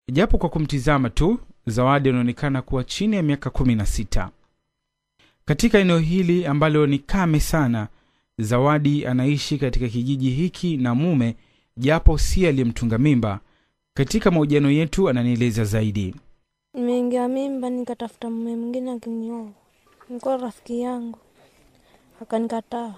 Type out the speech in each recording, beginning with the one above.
japo kwa kumtizama tu zawadi anaonekana kuwa chini ya miaka kumi na sita katika eneo hili ambalo ni kame sana zawadi anaishi katika kijiji hiki na mume japo si aliyemtunga mimba katika mahojiano yetu ananieleza zaidi Nimeingia mimba nikatafuta mume mwingine akinioa. Nilikuwa rafiki yangu akanikataa.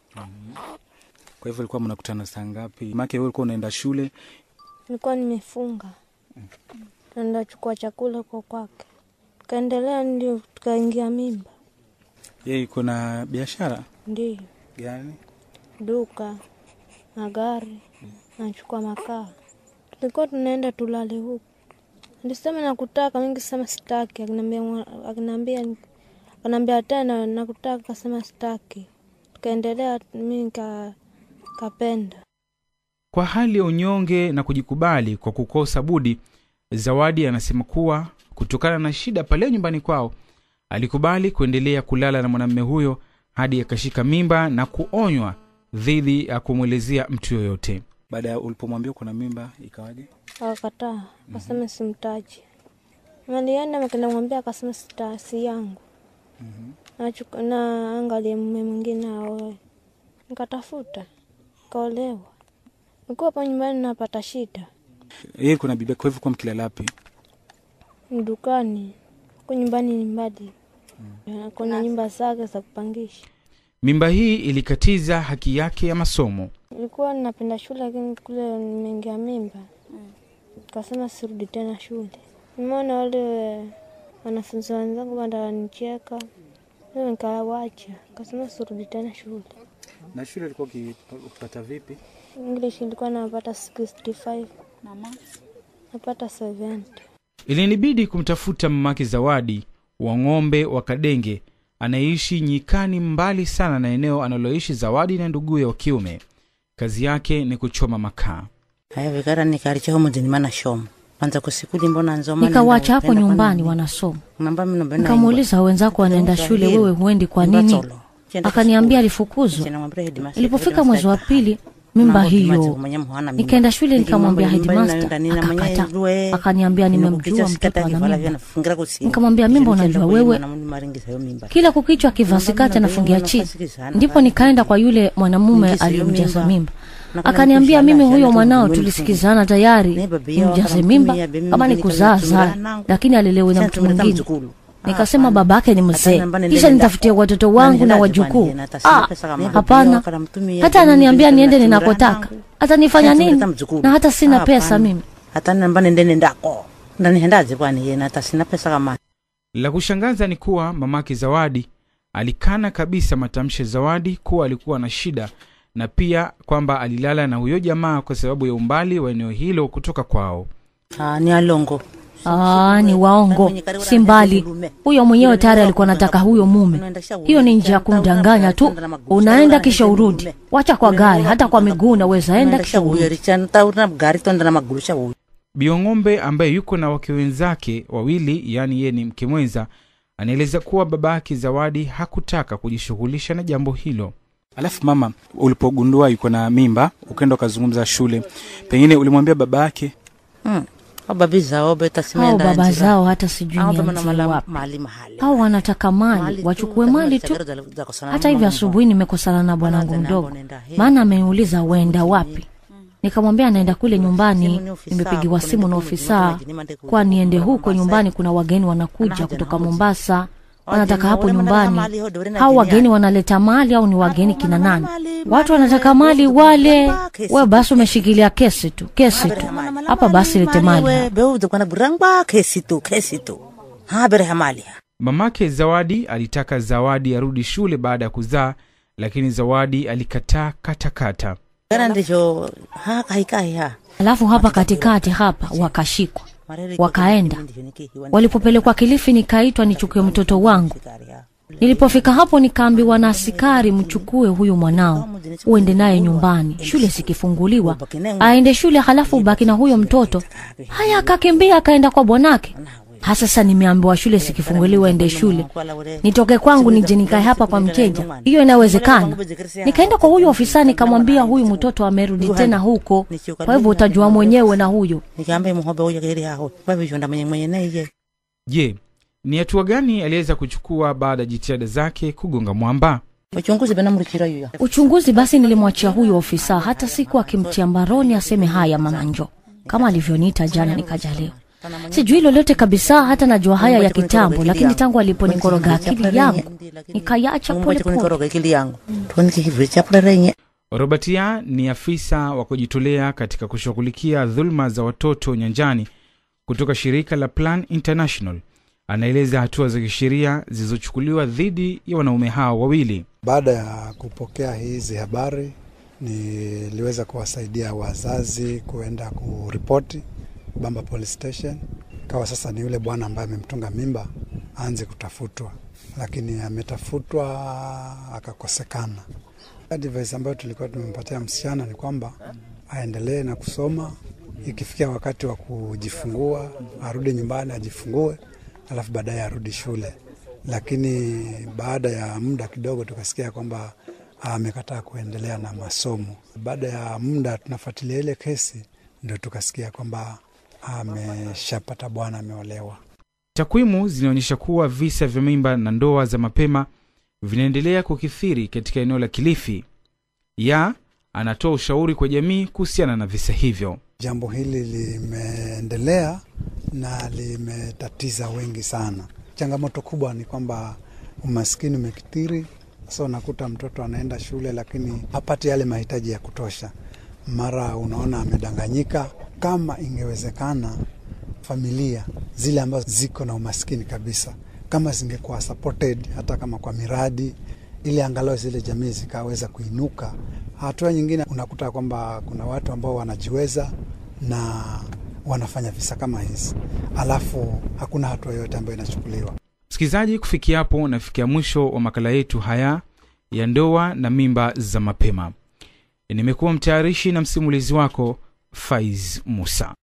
kwa hivyo ilikuwa mnakutana saa ngapi make wewe ulikuwa unaenda shule Nilikuwa nimefunga naenda chukua chakula kwa kwake, tukaendelea, ndio tukaingia mimba. yeye iko na biashara Ndio gani duka na gari, nachukua makaa. Tulikuwa tunaenda tulale huku, nilisema nakutaka, mingi sema sitaki, akiniambia mwa- akiniambia akaniambia tena nakutaka, kasema sitaki. Tukaendelea, mi nika kapenda kwa hali ya unyonge na kujikubali kwa kukosa budi zawadi anasema kuwa kutokana na shida pale nyumbani kwao alikubali kuendelea kulala na mwanamume huyo hadi akashika mimba na kuonywa dhidi ya kumwelezea mtu yoyote baada ya ulipomwambia kuna mimba ikawaje akakataa, akasema simtaji. Malienda makinamwambia, akasema sita si yangu, Nachuku- na angalie mume mwingine aoe. Nikatafuta kaolewa, nikuwa hapa nyumbani napata shida yeye kuna bibi kwa hivyo kuwa mkilala wapi dukani, huku nyumbani ni mbali, kuna nyumba zake za kupangisha. mimba hii ilikatiza haki yake ya masomo Nilikuwa napenda shule, lakini kule nimeingia mimba, kasema sirudi tena shule. Nimeona wale wanafunzi wenzangu wananicheka, leo nikawacha, kasema sirudi tena shule. na shule ilikuwa ukipata vipi English ilikuwa napata 65 napata 70. ilinibidi kumtafuta mamake zawadi wa ng'ombe wa kadenge anayeishi nyikani mbali sana na eneo analoishi zawadi na nduguye wa kiume kazi yake ni kuchoma makaa haya vikara nikarichaho muzini mana shomo kwanza kusikuli mbona nzoma nikawacha hapo nyumbani wanasoma nikamuuliza nikamuuliza wenzako wanaenda shule wewe huendi kwa nini akaniambia alifukuzwa ilipofika mwezi wa pili mimba hiyo nikaenda shule nikamwambia headmaster akakata akaniambia nimemjua mtoto ana mimba nikamwambia mimba unajua wewe kila kukichwa akivaa sikati anafungia chini ndipo nikaenda kwa yule mwanamume aliyemjaza mimba akaniambia mimi huyo mwanao tulisikizana tayari nimjaze mimba kama ni kuzaa zaa lakini alelewe na mtu mwingine nikasema babake ni mzee kisha nitafutie watoto wangu na wajukuu ah, hapana hata ananiambia niende ninakotaka atanifanya nini na hata sina pesa mimi hata namba nende nendako ndanihendaje kwani yena hata sina pesa kama la kushangaza ni kuwa mamake zawadi alikana kabisa matamshi ya zawadi kuwa alikuwa na shida na pia kwamba alilala na huyo jamaa kwa sababu ya umbali wa eneo hilo kutoka kwao ah, ni alongo Aa, ni waongo si mbali huyo mwenyewe tayari alikuwa anataka huyo mume hiyo ni njia ya kumdanganya tu unaenda kisha urudi wacha kwa gari hata kwa miguu unaweza enda kisha urudi gari tonda na maguru cha huyu biong'ombe ambaye yuko na wake wenzake wawili yaani yeye ni mke mwenza anaeleza kuwa babake zawadi hakutaka kujishughulisha na jambo hilo alafu mama ulipogundua yuko na mimba ukaenda ukazungumza shule pengine ulimwambia baba yake hmm. babi zao beta hao simenda baba zao hata sijui nianzie wapi mali mahali hao wanataka mali wachukue mali tu hata hivi asubuhi nimekosana na bwanangu mdogo maana ameniuliza uenda wapi nikamwambia anaenda kule nyumbani nimepigiwa simu na ofisa kwa niende huko nyumbani kuna wageni wanakuja kutoka mombasa wanataka hapo nyumbani hao wageni wanaleta mali au ni wageni kina nani watu wanataka mali wale we basi umeshikilia kesi tu kesi tu hapa basi lete mali beude kwana burangba kesi tu kesi tu ha bere hamali mamake zawadi alitaka zawadi arudi shule baada ya kuzaa lakini zawadi alikataa katakata kana ndicho ha kaikai ha alafu hapa katikati hapa wakashikwa wakaenda walipopelekwa kilifi nikaitwa nichukue mtoto wangu nilipofika hapo nikaambiwa na askari mchukue huyu mwanao uende naye nyumbani shule zikifunguliwa aende shule halafu ubaki na huyo mtoto haya akakimbia akaenda kwa bwanake Hasasa nimeambiwa shule sikifunguliwa ende shule, nitoke kwangu nije nikae hapa kwa mteja, hiyo inawezekana? Nikaenda kwa huyu ofisa nikamwambia, huyu mtoto amerudi tena huko, kwa hivyo utajua mwenyewe na huyo. nikambe muhobe uyo kiri haho vavishonda mwenye mwenye neye je ni hatua gani aliweza kuchukua baada ya jitihada zake kugonga mwamba uchunguzi bena murikira yuya Uchunguzi basi nilimwachia huyu ofisa, hata siku akimtia mbaroni aseme haya, mama njo, kama alivyoniita jana nikaja leo. Sijui lolote kabisa, hata najua haya ya kitambo, lakini tangu aliponikoroga akili yangu nikayacha polepole. kunikoroga ikili yangu tuonikihivi chapulerenye robertia ni afisa wa kujitolea katika kushughulikia dhuluma za watoto nyanjani kutoka shirika la plan international anaeleza hatua za kisheria zilizochukuliwa dhidi ya wanaume hao wawili Baada ya kupokea hizi habari, niliweza kuwasaidia wazazi kuenda kuripoti Bamba Police Station. Kawa sasa ni yule bwana ambaye amemtunga mimba aanze kutafutwa, lakini ametafutwa akakosekana. Advice ambayo tulikuwa tumempatia msichana ni kwamba aendelee na kusoma, ikifikia wakati wa kujifungua arudi nyumbani ajifungue, alafu baadaye arudi shule lakini baada ya muda kidogo tukasikia kwamba amekataa kuendelea na masomo. Baada ya muda tunafuatilia ile kesi, ndio tukasikia kwamba ameshapata bwana, ameolewa. takwimu zinaonyesha kuwa visa vya mimba na ndoa za mapema vinaendelea kukithiri katika eneo la kilifi ya anatoa ushauri kwa jamii kuhusiana na visa hivyo Jambo hili limeendelea na limetatiza wengi sana. Changamoto kubwa ni kwamba umaskini umekithiri. Sasa unakuta mtoto anaenda shule lakini hapati yale mahitaji ya kutosha, mara unaona amedanganyika. Kama ingewezekana, familia zile ambazo ziko na umaskini kabisa, kama zingekuwa supported hata kama kwa miradi, ili angalau zile jamii zikaweza kuinuka. Hatua nyingine unakuta kwamba kuna watu ambao wanajiweza na wanafanya visa kama hizi, alafu hakuna hatua yoyote ambayo inachukuliwa. msikilizaji kufikia hapo nafikia mwisho wa makala yetu haya ya ndoa na mimba za mapema nimekuwa mtayarishi na msimulizi wako faiz musa